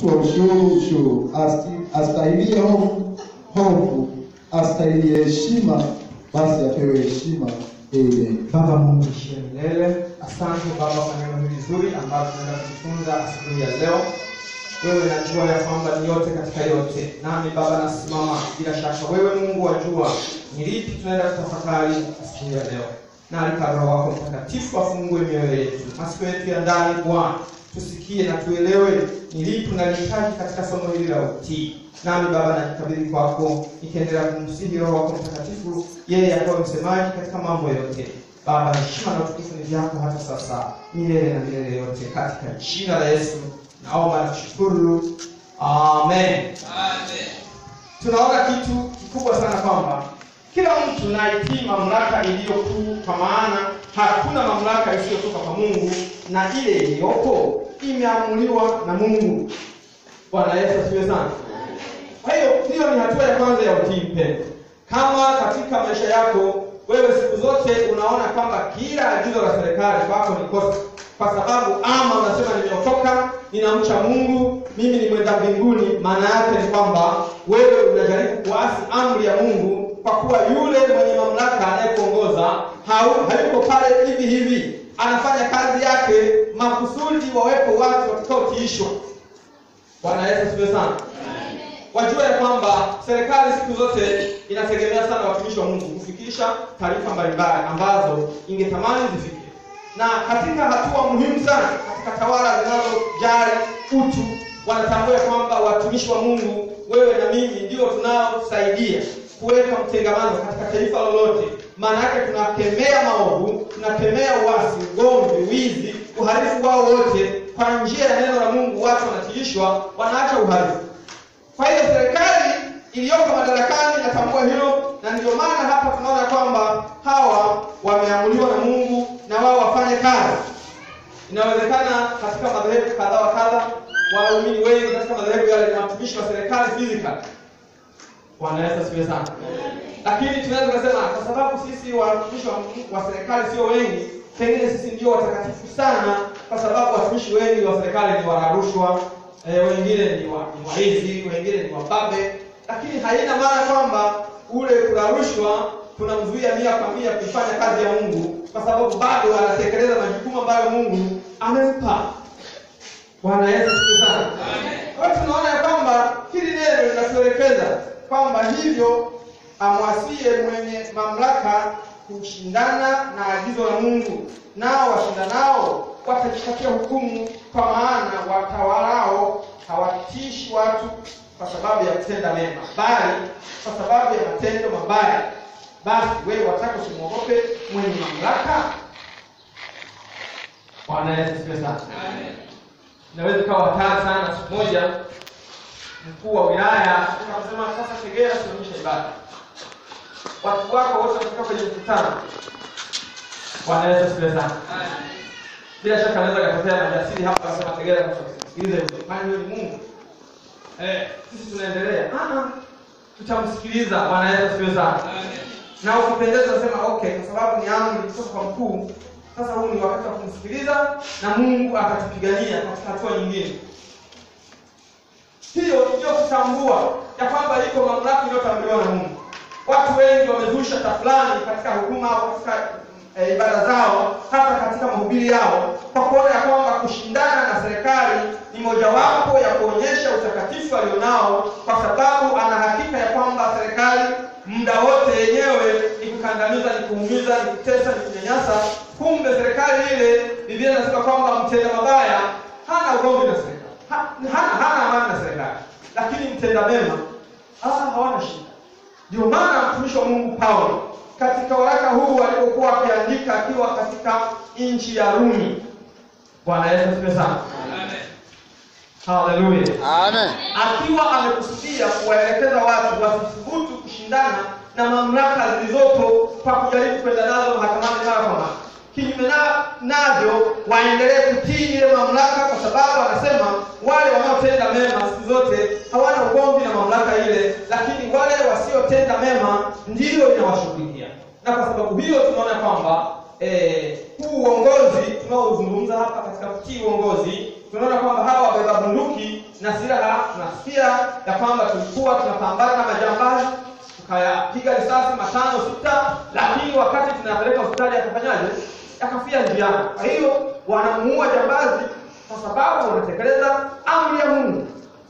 mtu wa ushuru ushuru, asti- astahilie hofu hofu, astahilie heshima, basi apewe heshima. Amen. Baba Mungu ishie milele, asante Baba kwa neno hili zuri ambalo tunaenda kujifunza asubuhi ya leo. Wewe najua ya kwamba ni yote katika yote, nami Baba nasimama bila shaka, wewe Mungu wajua ni lipi tunaenda kutafakari asubuhi ya leo, na alika Roho wako Mtakatifu afungue mioyo yetu, masikio yetu ya ndani Bwana, tusikie na tuelewe ni lipi tunalihitaji katika somo hili la utii. Nami Baba najikabidhi kwako, nikiendelea kumsihi Roho wako Mtakatifu, yeye akawe msemaji katika mambo yote. Baba, heshima na utukufu ni vyako hata sasa, milele na milele yote, katika jina la Yesu naomba na kushukuru, amen. Tunaona kitu kikubwa sana kwamba kila mtu naitii mamlaka iliyo kuu, kwa maana hakuna mamlaka isiyotoka kwa Mungu, na ile iliyopo imeamuliwa na Mungu. Bwana Yesu asifiwe sana. Kwa hiyo hiyo ni hatua ya kwanza ya utii mpendo. Kama katika maisha yako wewe siku zote unaona kwamba kila agizo la serikali kwako ni kosa, kwa sababu ama unasema nimeokoka, ninamcha Mungu, mimi ni mwenda mbinguni, maana yake ni kwamba wewe unajaribu kuasi amri ya Mungu, kwa kuwa yule mwenye mamlaka anayekuongoza hau- hayuko pale hivi hivi, anafanya kazi yake makusudi wawepo watu watakaotiishwa. Bwana Yesu asifiwe sana. Wajua ya kwamba serikali siku zote inategemea sana watumishi wa Mungu kufikisha taarifa mbalimbali ambazo ingetamani zifike, na katika hatua muhimu sana katika tawala zinazojali utu, wanatambua ya kwamba watumishi wa Mungu, wewe na mimi, ndio tunaosaidia kuweka mtengamano katika taifa lolote. Maana yake tunakemea maovu, tunakemea uasi, ugomvi, wizi, uhalifu wao wote. Kwa njia ya neno la Mungu watu wanatiishwa, wanaacha uhalifu. Kwa hiyo serikali iliyoko madarakani inatambua hilo, na ndio maana hapa tunaona kwamba hawa wameamuliwa na Mungu na wao wafanye kazi. Inawezekana katika madhehebu kadha wa kadha, waumini wengi katika madhehebu yale ni watumishi wa serikali physical. Bwana Yesu asifiwe sana. Lakini tunaweza kusema kwa sababu sisi watumishi wa, wa serikali sio wengi, pengine sisi ndio watakatifu sana, kwa sababu watumishi wengi wa serikali ni wala rushwa, e, wengine ni wa, ni waizi, wengine ni wababe, lakini haina maana kwamba ule kula rushwa tunamzuia mia kwa mia kuifanya kazi ya Mungu, kwa sababu bado anatekeleza majukumu ambayo Mungu amempa. Bwana Yesu asifiwe sana. Kwa hiyo tunaona ya kwamba hili neno linatuelekeza kwamba hivyo amwasie mwenye mamlaka kushindana na agizo la Mungu, nao washindanao watajipatia hukumu, kwa maana watawalao hawatishi watu kwa sababu ya kutenda mema, bali kwa sababu ya matendo mabaya. Basi wewe wataka usimwogope mwenye mamlaka? Bwana Yesu asifiwe sana. Inaweza ikawa hatari sana. Siku moja mkuu wa wilaya akasema, sasa Tegera simamisha ibada, watu wako wote wamefika kwenye mkutano. Bwana Yesu asifiwe sana. Bila shaka anaweza katokea majasiri hapa akasema, Tegera, sikilize, kwani huyu ni Mungu? Eh, sisi tunaendelea. Ah, ah, tutamsikiliza. Bwana Yesu asifiwe sana. Na ukipendeza sema okay, kwa sababu ni amri kutoka kwa mkuu. Sasa huu ni wakati wa kumsikiliza na Mungu akatupigania katika hatua nyingine. Hiyo ndio kutambua ya kwamba iko mamlaka iliyotambuliwa na Mungu. Watu wengi wamezusha tafulani katika huduma au katika e, ibada zao, hata katika mahubiri yao, kwa kuona ya kwamba kushindana na serikali ni mojawapo ya kuonyesha utakatifu alionao, kwa sababu ana hakika ya kwamba serikali muda wote yenyewe ni kukandamiza, ni kuumiza, ni kutesa, ni kunyanyasa. Kumbe serikali ile, Biblia inasema kwamba mtenda mabaya hana ugomvi na serikali, Ha- hana hana amani na serikali, lakini mtenda mema ah, hawana shida. Ndio maana mtumishi wa Mungu Paulo katika waraka huu alipokuwa akiandika akiwa katika nchi ya Rumi. Bwana Yesu asifiwe sana. Haleluya. Amen. Akiwa amekusudia kuwaelekeza watu wasithubutu kushindana na mamlaka zilizopo kwa kujaribu kwenda nazo mahakamani mara kwa mara. Kinyume na navyo waendelee kutii ile mamlaka, kwa sababu anasema wale wanaotenda mema siku zote hawana ugomvi na mamlaka ile, lakini wale wasiotenda mema ndiyo inawashughulikia. Na kwa sababu hiyo tunaona kwamba eh, huu uongozi tunaozungumza hapa katika kutii uongozi tunaona kwamba hawa wabeba bunduki na silaha tunasikia ya kwamba tulikuwa tunapambana na majambazi tukayapiga risasi matano sita lakini wakati tunapeleka hospitali akafanyaje akafia njiani kwa hiyo wanamuua jambazi kwa sababu wanatekeleza amri ya mungu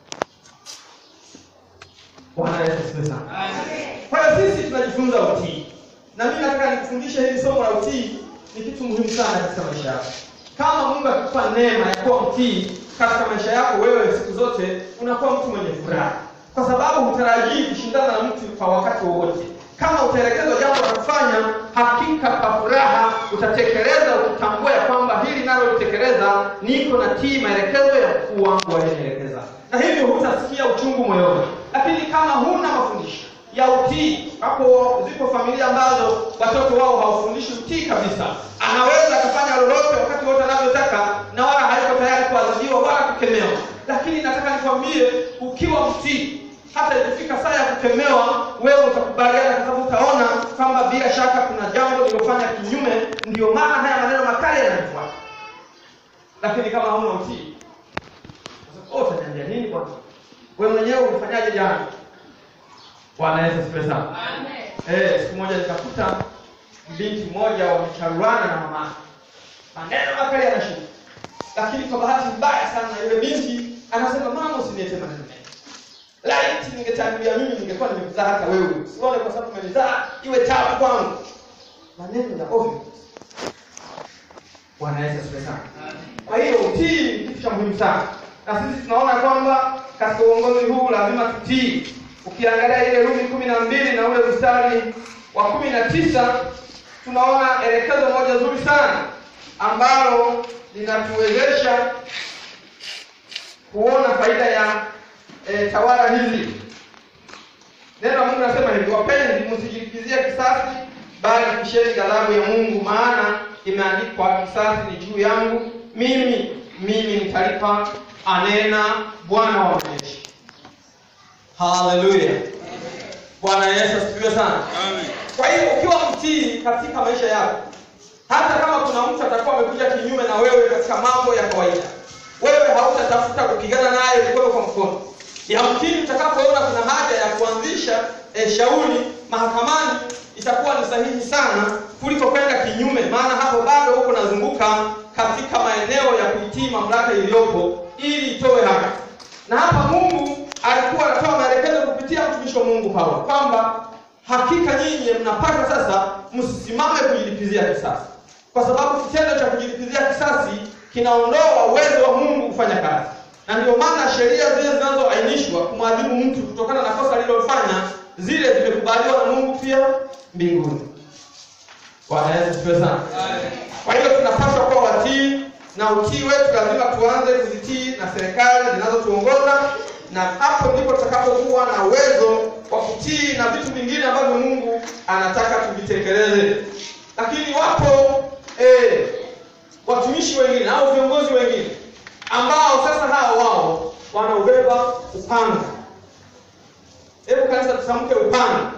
bwana yesu asifiwe sana kwa hiyo sisi tunajifunza utii na mimi nataka nikufundishe hili somo la utii ni kitu muhimu sana katika maisha yako kama mungu akikupa neema ya kuwa mtii katika maisha yako wewe siku zote unakuwa mtu mwenye furaha kwa sababu hutarajii kushindana na mtu kwa wakati wowote kama utaelekezwa jambo la kufanya hakika kwa furaha utatekeleza ukitambua ya kwamba hili nalolitekeleza niko na tii maelekezo ya mkuu wangu aliyenielekeza na hivyo hutasikia uchungu moyoni lakini kama huna mafundisho ya utii hapo zipo familia ambazo watoto wao hawafundishi utii kabisa anaweza akafanya lolote wakati wote anavyotaka na wala haiko tayari kuadhibiwa wala kukemewa lakini nataka nikwambie ukiwa mtii hata ikifika saa ya kukemewa wewe utakubaliana kwa sababu utaona kwamba bila shaka kuna jambo lililofanya kinyume ndio maana haya maneno makali yanafuata lakini kama hauna utii oh, utaniambia nini bwana wewe mwenyewe ulifanyaje jana bwana yesu asifiwe sana eh siku moja nikakuta binti mmoja wamecharuana na mama maneno makali yanashuka lakini kwa bahati mbaya sana yule binti anasema mama usiniete maneno mengi laiti ningetangulia mimi ningekuwa nimekuzaa hata wewe sione kwa sababu umenizaa iwe tabu kwangu maneno ya ovyo bwana yesu asifiwe sana kwa hiyo utii ni kitu cha muhimu sana na sisi tunaona kwamba katika uongozi huu lazima tutii ukiangalia ile rumi kumi na mbili na ule mstari wa kumi na tisa tunaona elekezo moja zuri sana ambalo linatuwezesha kuona faida ya e, tawala hizi neno la mungu nasema hivi wapenzi msijilipizie kisasi bali kisheni ghadhabu ya mungu maana imeandikwa kisasi ni juu yangu mimi mimi nitalipa anena bwana wa majeshi haleluya bwana yesu asifiwe sana kwa hiyo ukiwa mtii katika maisha yako hata kama kuna mtu atakuwa amekuja kinyume na wewe katika mambo ya kawaida wewe hautatafuta kupigana naye mkono kwa mkono yamkini utakapoona kuna haja ya kuanzisha e, shauri mahakamani itakuwa ni sahihi sana kuliko kwenda kinyume maana hapo bado huko nazunguka katika maeneo ya kuitii mamlaka iliyopo ili itoe haki na hapa mungu alikuwa anatoa maelekezo kupitia mtumishi wa mungu paulo kwamba hakika nyinyi mnapata sasa msisimame kujilipizia kisasi kwa sababu kitendo cha kujilipizia kisasi kinaondoa uwezo wa mungu kufanya kazi na ndio maana sheria zile zinazoainishwa kumwadhibu mtu kutokana na kosa alilofanya zile zimekubaliwa na mungu pia mbinguni bwana yesu asifiwe sana kwa hiyo tunapaswa kuwa watii na utii wetu lazima tuanze kuzitii na serikali zinazotuongoza na hapo ndipo tutakapokuwa na uwezo wa kutii na vitu vingine ambavyo mungu anataka tuvitekeleze lakini wapo eh, watumishi wengine au viongozi wengine ambao sasa hao wao wanaubeba upanga hebu kanisa tutamke upanga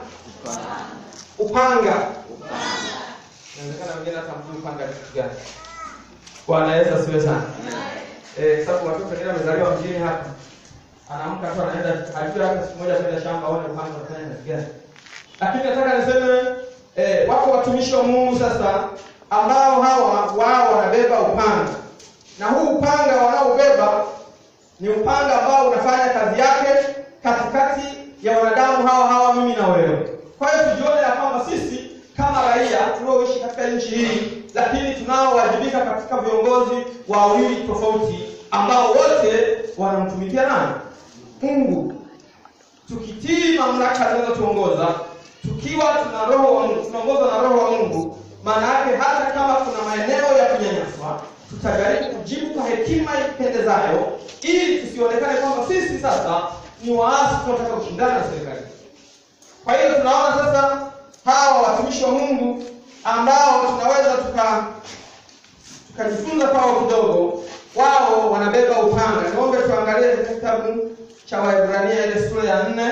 upanga inawezekana wengine hata mjui upanga ni kitu gani bwana yesu asiwe sana eh, sababu watoto wengine wamezaliwa mjini hapa anaamka tu anaenda ajue hata siku moja kwenda shamba aone upanga unafanya kazi gani lakini nataka niseme eh, wako watumishi wa mungu sasa ambao hawa wao wanabeba upanga na huu upanga wanaobeba ni upanga ambao unafanya kazi yake katikati ya wanadamu hawa hawa mimi na wewe kwa hiyo tujione ya kwamba sisi kama raia tunaoishi katika nchi hii lakini tunaowajibika katika viongozi wawili tofauti ambao wote wanamtumikia nani mungu tukitii mamlaka zinazotuongoza tukiwa tuna roho wa mungu tunaongozwa na roho wa mungu maana yake hata kama kuna maeneo ya kunyanyaswa tutajaribu kujibu kwa hekima ipendezayo ili tusionekane kwamba sisi sasa ni waasi tunataka kushindana na serikali kwa hiyo tunaona sasa hawa watumishi wa mungu ambao tunaweza tuka tukajifunza kwao kidogo wao wanabeba upanga niombe tuangalie katika kitabu cha waebrania ile sura ya nne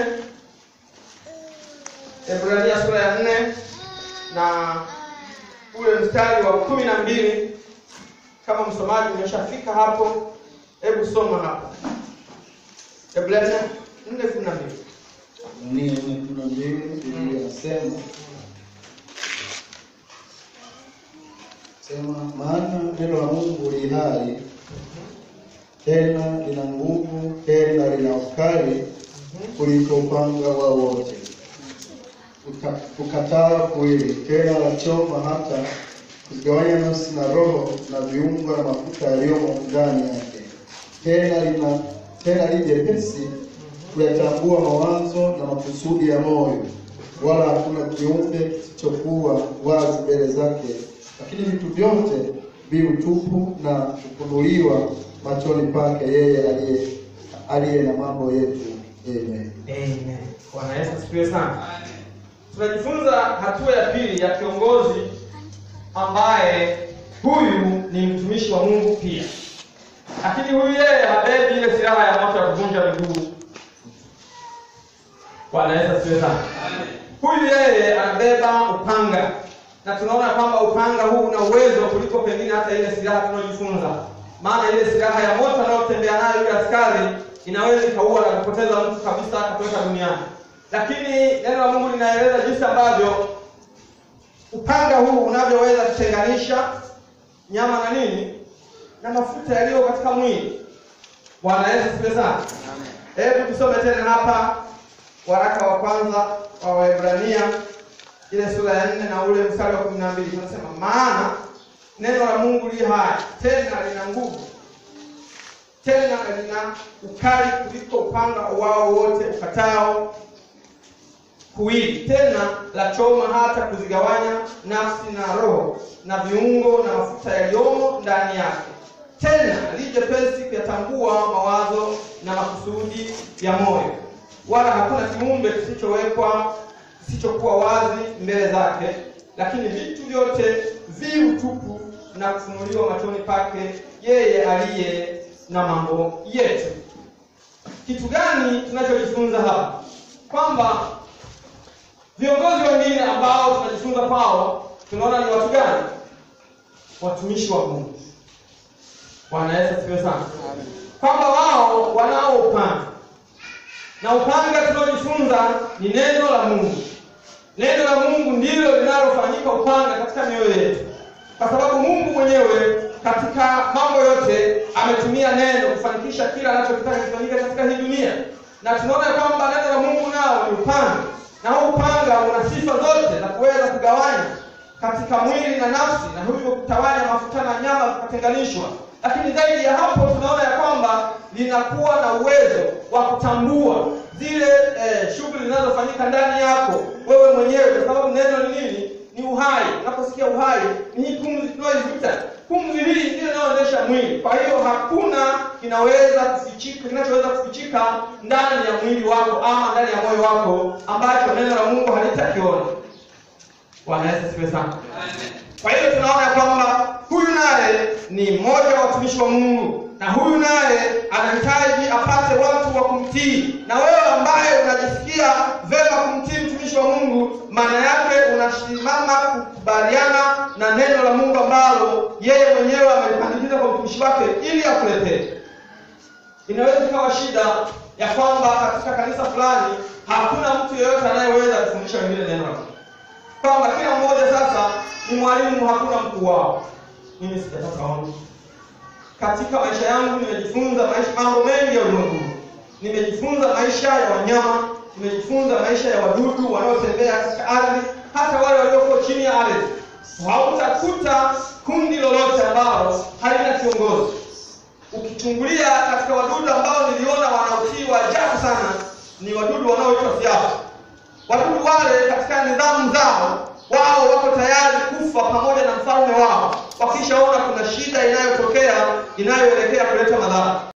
ebrania sura ya nne na ule mstari wa kumi na mbili kama msomaji umeshafika hapo Hebu soma hapa. Ebrania 4:12. Ni ni kuna mbili Biblia inasema sema, maana neno la Mungu li hai tena lina nguvu tena lina ukali kuliko upanga wao wote, Uka- ukataa kuwili, tena la choma hata kuzigawanya nafsi na roho na viungo na mafuta yaliyomo ndani yake, tena lina tena li jepesi kuyatambua mawazo na makusudi ya moyo, wala hakuna kiumbe kisichokuwa wazi mbele zake, lakini vitu vyote vi utupu na kufunuliwa machoni pake yeye aliye aliye na mambo yetu. Amen. Amen. Bwana Yesu asifiwe sana. Tunajifunza hatua ya pili ya kiongozi ambaye huyu ni mtumishi wa Mungu pia, lakini huyu yeye habebi ile silaha ya moto ya kuvunja miguu. Bwana Yesu asifiwe sana. Huyu yeye anabeba upanga, na tunaona kwamba upanga huu una uwezo kuliko pengine hata ile silaha tunayojifunza, maana ile silaha ya moto anayotembea nayo yule askari inaweza ikaua na kupoteza mtu kabisa akatoweka duniani, lakini neno la Mungu linaeleza jinsi ambavyo upanga huu unavyoweza kutenganisha nyama na nini na mafuta yaliyo katika mwili. Bwana Yesu asifiwe sana. Hebu tusome tena hapa waraka wa kwanza wa Waebrania ile sura ya nne na ule mstari wa kumi na mbili tunasema, maana neno la Mungu li hai tena lina nguvu tena lina ukali kuliko upanga wao wote ukatao kuwili, tena la choma hata kuzigawanya nafsi na roho na viungo na mafuta yaliyomo ndani yake, tena li jepesi kuyatambua mawazo na makusudi ya moyo, wala hakuna kiumbe kisichowekwa kisichokuwa wazi mbele zake, lakini vitu vyote vi utupu na kufunuliwa machoni pake yeye aliye na mambo yetu. Kitu gani tunachojifunza hapa? Kwamba viongozi wengine ambao tunajifunza kwao, tunaona ni watu gani? Watumishi wa Mungu. Bwana Yesu asifiwe sana. Kwamba wao wanao upanga na upanga tunaojifunza ni neno la Mungu. Neno la Mungu ndilo linalofanyika upanga katika mioyo yetu, kwa sababu Mungu mwenyewe katika mambo yote ametumia neno kufanikisha kila anachotaka kifanyike katika hii dunia, na tunaona kwamba neno la Mungu nao ni upanga, na huu upanga una sifa zote za kuweza kugawanya katika mwili na nafsi, na hivyo kutawanya mafuta na nyama zikatenganishwa. Lakini zaidi ya hapo, tunaona ya kwamba linakuwa na uwezo wa kutambua zile eh, shughuli zinazofanyika ndani yako wewe mwenyewe, kwa sababu neno ni nini? Ni uhai. Unaposikia uhai, ni hii pumzi tunayoivuta. Pumzi hii ndiyo inayoendesha mwili. Kwa hiyo hakuna kinaweza kufichika, kinachoweza kufichika ndani ya mwili wako ama ndani ya moyo wako ambacho neno la Mungu halitakiona. Bwana Yesu asifiwe sana. Kwa hiyo tunaona kwamba huyu naye ni mmoja wa watumishi wa Mungu, na huyu naye anahitaji apate watu wa kumtii. Na wewe ambaye unajisikia vema kumtii mtumishi wa Mungu, maana yake unasimama kukubaliana na neno la Mungu ambalo yeye mwenyewe amelipandikiza kwa mtumishi wake ili akuletee. Inaweza ikawa shida ya kwamba katika kanisa fulani hakuna mtu yeyote anayeweza kufundisha wengine neno la Mungu kwamba kila mmoja sasa ni mwalimu, hakuna mkuu wao. Mimi sijapata ono. Katika maisha yangu nimejifunza maisha mambo mengi ya ulimwengu. Nimejifunza maisha ya wanyama, nimejifunza maisha ya wadudu wanaotembea katika ardhi, hata wale walioko chini ya ardhi. Hautakuta kundi lolote ambalo halina kiongozi. Ukichungulia katika wadudu ambao niliona wanaotii wa ajabu sana, ni wadudu wanaoitwa viafu. Wadudu wale katika nidhamu zao, wao wako tayari kufa pamoja na mfalme wao wakishaona kuna shida inayotokea inayoelekea kuleta madhara.